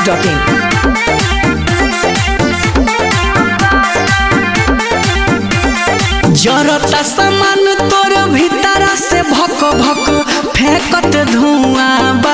biharmasti.in जरता सामान तोर भीतरा से भक भक फेंकत धुआं बा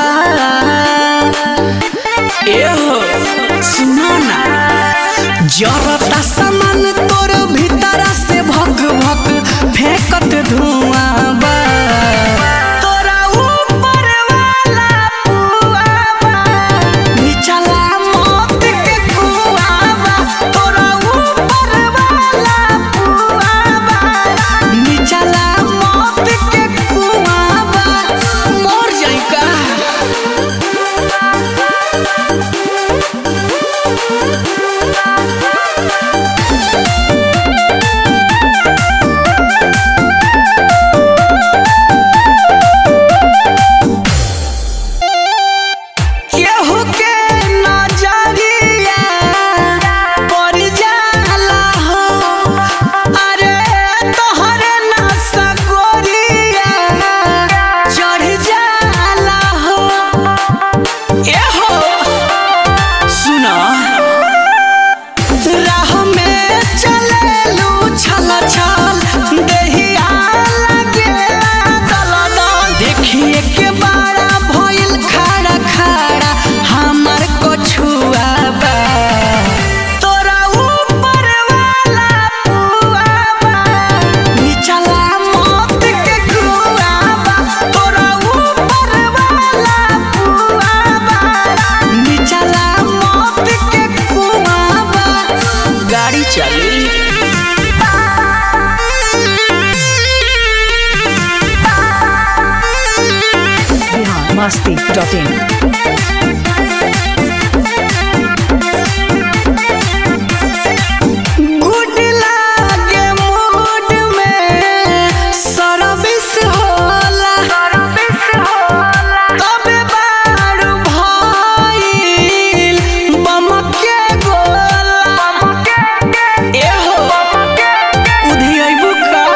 एहो सुनो ना जरता सामान तोर भीतरा से भक भक फेंकत धुआं बा तोरा ऊपर वाला पुआ बा निचला मौत के कुआं बा तोरा ऊपर वाला पुआ बा निचला मौत के कुआं बा मर जाई का केहू के नजरिया पड़ जाला हो अरे तोहरे नसा गोरिया चढ़ जाला हो एहो सुना राह में चलेलू छल छल देहिया लगेला दल दल देखिए के बारा भइल खड़ा खड़ा हमर कछुआ बा तोरा ऊपर वाला पुआ बा निचला मौत के कुआ बा तोरा ऊपर वाला पुआ बा निचला मौत के कुआ बा गाड़ी चली biharmasti.in गुड लागे मूड में सर्विस होला तबे बारू भइल बमके गोला एहो उधियैबू का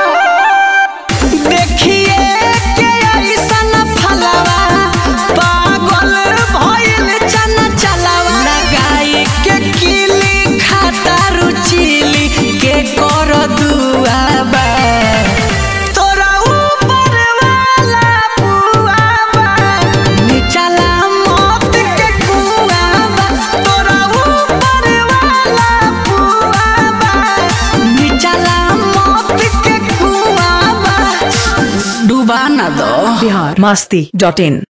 देखिए के ऐसन फलवा पागल भइल चना चलावा लगाई के किली खाता रुचिली के कर दुआबा तोरा ऊपर वाला पुआबा निचला मौत के कुआबा तोरा ऊपर वाला पुआबा निचला मौत के कुआबा डुबा ना दो biharmasti.in